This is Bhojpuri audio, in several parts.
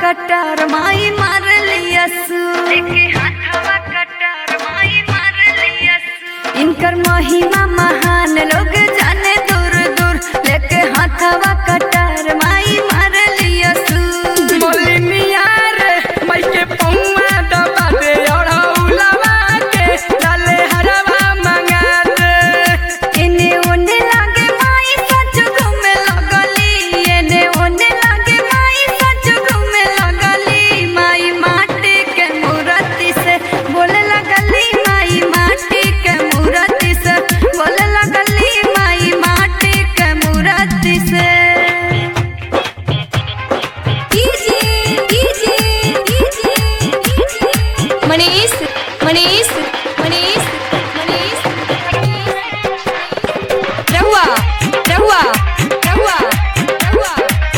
कटार माई मार लियसु एके हाथवा कटार माई मार लियसु इनकर महिमा महान लोग जाने दूर दूर लेके हाथवा कटार माई मार लियसु बोली नियार मई के पौवा दबा दे और उलावा के डाले हरवा मंगा दे एने ओने लागे माई सच घूमे लगली एने ओने लागे माई सच घूमे लगली माई माटी के मूर्ति से बोले लगली माई माटी के मूर्ति से बोले लगली माई माटी के मूर्ति से मनीष मनीष मनीष मनीष रहुआ रहुआ रहुआ रहुआ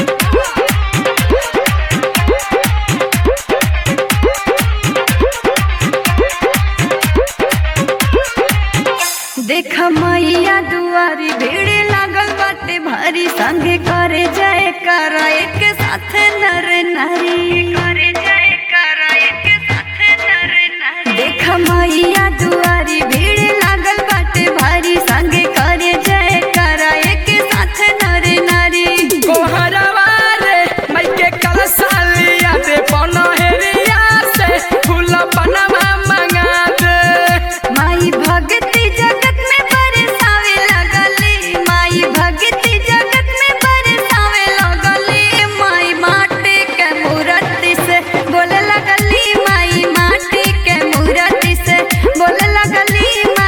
देख मैया दुआरी भीड़ लागल बाटे भारी संगे करे जाए कर एक साथ नर नारी करे जाए कर एक साथ नर नारी देख मैया दुआरी भीड़ लागल बाटे भारी संगे करे जाए कर एक साथ नर नारी कोहरवा रे मई के कलसालिया दे पनहेरिया से फूल बनवा मंगा दे माई भगती जगत में बरसावे लगली माई भगती जगत में बरसावे लगली माई माटी के मूर्ति से बोले लगली माई माटी के मूर्ति से बोले लगली